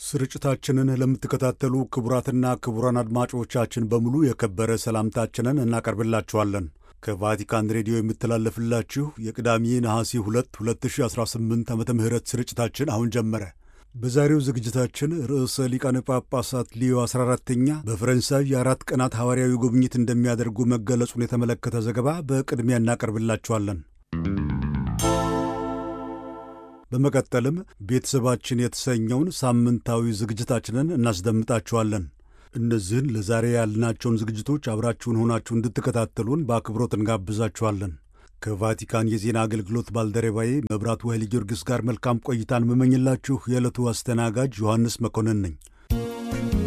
ስርጭታችንን ለምትከታተሉ ክቡራትና ክቡራን አድማጮቻችን በሙሉ የከበረ ሰላምታችንን እናቀርብላችኋለን። ከቫቲካን ሬዲዮ የሚተላለፍላችሁ የቅዳሜ ነሐሴ 2 2018 ዓ ም ስርጭታችን አሁን ጀመረ። በዛሬው ዝግጅታችን ርዕሰ ሊቃነ ጳጳሳት ሊዮ 14ተኛ በፈረንሳይ የአራት ቀናት ሐዋርያዊ ጉብኝት እንደሚያደርጉ መገለጹን የተመለከተ ዘገባ በቅድሚያ እናቀርብላችኋለን። በመቀጠልም ቤተሰባችን የተሰኘውን ሳምንታዊ ዝግጅታችንን እናስደምጣችኋለን። እነዚህን ለዛሬ ያልናቸውን ዝግጅቶች አብራችሁን ሆናችሁ እንድትከታተሉን በአክብሮት እንጋብዛችኋለን። ከቫቲካን የዜና አገልግሎት ባልደረባዬ መብራቱ ኃይለ ጊዮርጊስ ጋር መልካም ቆይታን መመኝላችሁ የዕለቱ አስተናጋጅ ዮሐንስ መኮንን ነኝ።